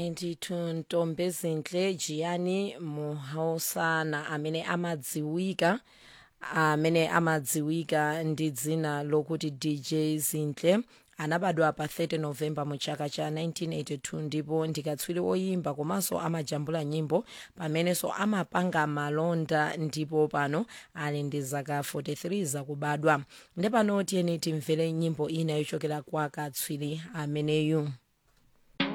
92 ntombi zinhle jiyani muhausana amene amadziwika amene amadziwika ndi dzina lokuti dj zinhle anabadwa pa 30 novemba mu chaka cha 1982 ndipo ndikatswiri oyimba komanso amajambula nyimbo pamenenso amapanga malonda ndipo pano ali ndi zaka 43 zakubadwa ndipo pano tiyeni timvere nyimbo ina yochokera kwa katswiri ameneyu